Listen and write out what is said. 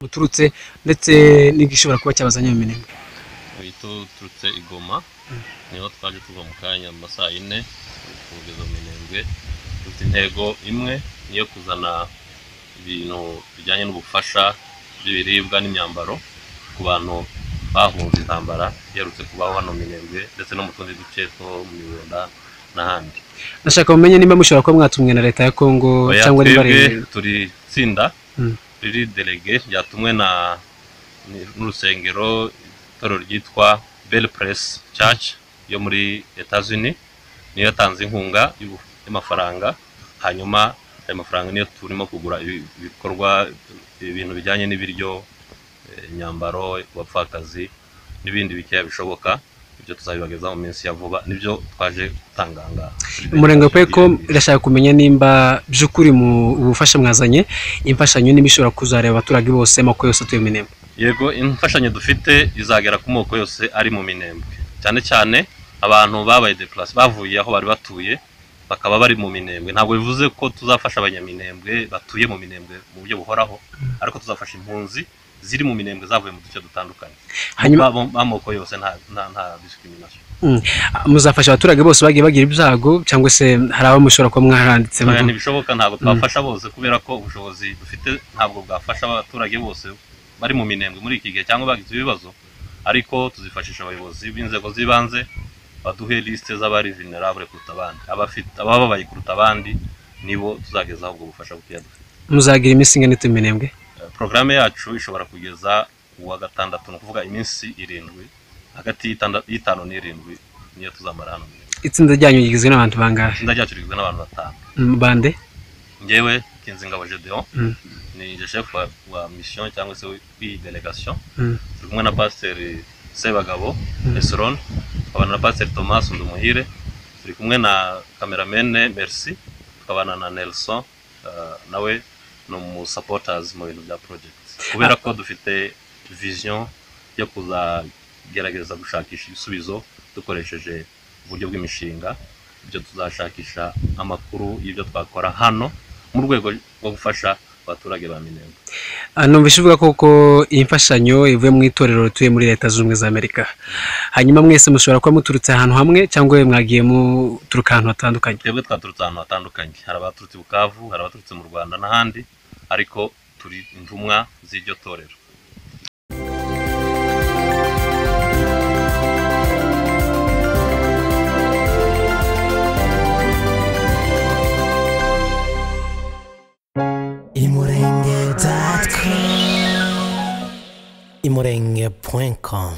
uturutse ndetse n'igishobora kuba cyabazanye mu minega turutse igoma niho twaje tuva mu kanya mu masaha yine kugeza mu minembwe dufite intego imwe niyo kuzana ibintu bijyanye n'ubufasha bw'ibiribwa n'imyambaro ku bantu bahunze intambara iherutse kubaho hano mu minembwe ndetse no mu tundi duce two mu mibunda n'ahandi nashaka mumenye niba mushobora kuba mwatumwe na leta ya kongo Oya, cyangwa niba ari twebwe turi itsinda Mm. riri delege ryatumwe na ni- n'urusengero itorero ryitwa belle press church yo muri etats unis niyo yatanze inkunga y'ubu- y'amafaranga hanyuma ayo mafaranga niyo turimo kugura ibi- ibikorwa ibintu bijyanye n'ibiryo eh, imyambaro abapfakazi n'ibindi bikeya bishoboka ibyo tuzabibageza mu minsi ya vuba nibyo twaje gutanganga umurenge pe ko irashaka kumenya nimba by'ukuri mu ubufasha mwazanye imfashanyo niba ishobora kuzareba abaturage bose amako yose atuye mu minembwe yego imfashanyo dufite izagera ku moko yose ari mu minembwe cyane cyane abantu babaye depulasi bavuye aho bari batuye bakaba bari mu minembwe ntabwo bivuze ko tuzafasha abanyaminembwe batuye mu minembwe mu buryo buhoraho ariko tuzafasha impunzi ziri mu minembwe zavuye mu duce dutandukanye hanyuma Ba- b'amoko yose nta nta nta discrimination mm, muzafasha abaturage bose bagiye bagira ibyago cyangwa se hari abo mushobora kuba mwaranditse Oya, mu- ntibishoboka ntabwo twafasha bose kubera ko ubushobozi dufite ntabwo bwafasha abaturage bose bari mu minembwe muri iki gihe cyangwa bagize ibibazo ariko tuzifashisha abayobozi b'inzego z'ibanze baduhe lisite z'abari vulnerable kuruta abandi abafite abababaye kuruta abandi nibo tuzagezaho ubwo bufasha bukeya dufite muzagira iminsi ingana ite mu minembwe Eh, porogaramu yacu ishobora kugeza uwa gatandatu ni ukuvuga iminsi irindwi hagati y'itanda- y'itanu n'irindwi niyo tuzamara hano itsinda ryanyu rigizwe n'abantu bangahe itsinda ryacu rigizwe n'abantu batanu Mm, bande ngewe kinzingabo gedeon Mm, ni nje chef wa, wa mission cyangwa se w'iyi delegation mm, turi kumwe na pasiteri sebagabo Mm. eseron tukabana na pasiteri thomas ndumuhire turi kumwe na kameramene merci tukabana na nelson uh, nawe ni umusupporters mu bintu bya project kubera ko dufite vision yo kuzagerageza gushakisha ibisubizo dukoresheje uburyo bw'imishinga ibyo tuzashakisha amakuru y'ibyo twakora hano mu rwego rwo gufasha abaturage ba minembwe Ah, numvise uvuga koko iyi mfashanyo ivuye mu itorero rituye muri leta zunze ubumwe za amerika hanyuma mwese mushobora kuba muturutse ahantu hamwe cyangwa mwagiye muturuka ahantu hatandukanye twebwe twaturutse ahantu hatandukanye hari abaturutse i bukavu hari abaturutse mu rwanda n'ahandi ariko turi intumwa z'iryo torero imurenge.com imurenge.com